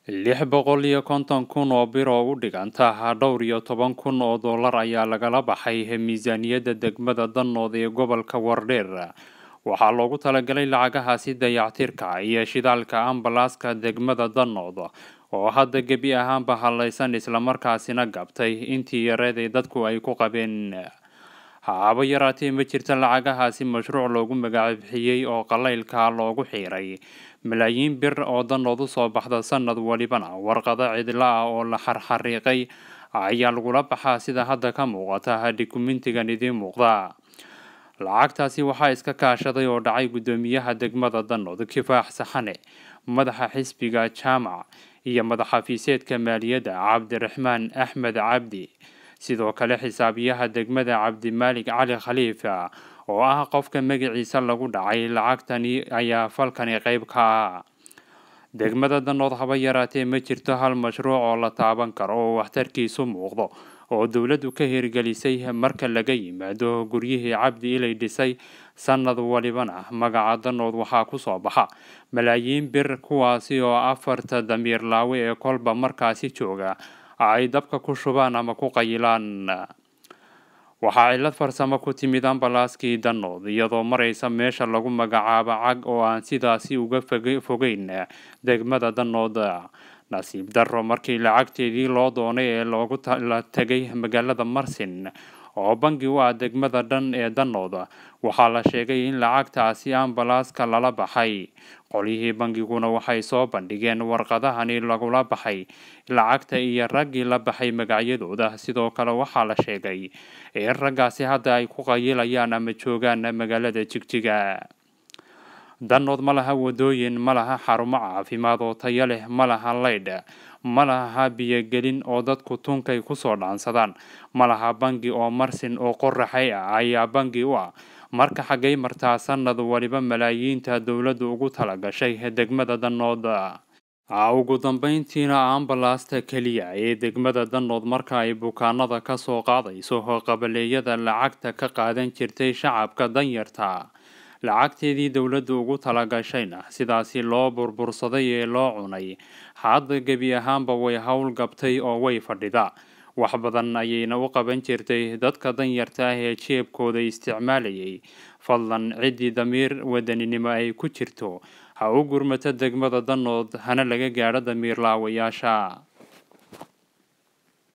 lix boqol iyo konton kun oo bir oo u dhiganta dhowr iyo toban kun oo dollar ayaa lagala baxay miisaaniyadda degmada danood ee gobolka wardheer waxaa loogu talagalay lacagahaasi dayactirka iyo shidaalka ambalaaska degmada danood oo hadda gebi ahaanba hadlaysan islamarkaasina gabtay intii yareed ee dadku ay ku qabeen haba yaraatee ma jirta lacagahaasi mashruuc loogu magacbixiyey oo qalaylka loogu xiiray malaayiin bir oo danood u soo baxda sanad walibana warqado cidla ah oo la xarxariiqay ayaa lagula baxaa sida hadda ka muuqata dukumentigan idiin muuqda lacagtaasi waxaa iska kaashaday oo dhacay guddoomiyaha degmada danood kifaax saxane madaxa xisbiga jaamac iyo madaxafiiseedka maaliyadda cabdiraxmaan axmed cabdi sidoo kale xisaabiyaha degmada cabdimaalig cali khaliifa oo ah qofka magaciisa lagu dhacay lacagtani ayaa falkani qeyb ka ah degmada danood haba yaraatee ma jirto hal mashruuc oo la taaban karo oo waxtarkiisu muuqdo oo dowladdu ka hirgelisay marka laga yimaado guryihii cabdi ilay dhisay sanad walibana magaca danood waxaa kusoo baxa malaayiin bir kuwaasi oo afarta damiir laawe ee kolba markaasi jooga ay dabka ku shubaan ama ku qayilaan waxaa cillad farsamo ku timid ambalaaskii danood iyadoo maraysa meesha lagu magacaabo cag oo aan sidaasi uga fogeyn degmada danood nasiib darro markii lacagteedii loo doonay ee loogu la tegay magaalada marsin oo bangi u ah degmada dhan ee danood waxaa la sheegay in lacagtaasi ambalaaska lala baxay qolyihii bangiguna waxay soo bandhigeen warqadahani lagula baxay lacagta iyo raggii la baxay magacyadooda sidoo kale waxaa la sheegay in raggaasi hadda ay ku qayilayaan ama joogaan magaalada jigjiga danood ma laha wadooyin ma laha xarumo caafimaad oo tayo leh ma laha laydh ma laha biyogelin oo dadku tunkay kusoo dhaansadaan ma laha bangi oo marsin oo qoraxay ah ayaa bangi u ah marka xaggay martaa sanad waliba malaayiinta dowladdu ugu talagashay degmada danood ugu dambeyntiina ambalaasta keliya ee degmada danood marka ay bukaanada kasoo qaadayso qabaleeyada lacagta ka qaadan jirtay shacabka danyarta lacagteedii dowladdu ugu talagashayna sidaasi loo burbursaday ee loo cunay hadda gebi ahaanba way howl gabtay oo way fadhida wax badan ayayna u qaban jirtay dadka danyarta ah ee jeebkooda isticmaalayay fadlan ciddii damiir wadaninimo ay ku jirto ha u gurmato degmada danood hana laga gaadho damiir laawayaasha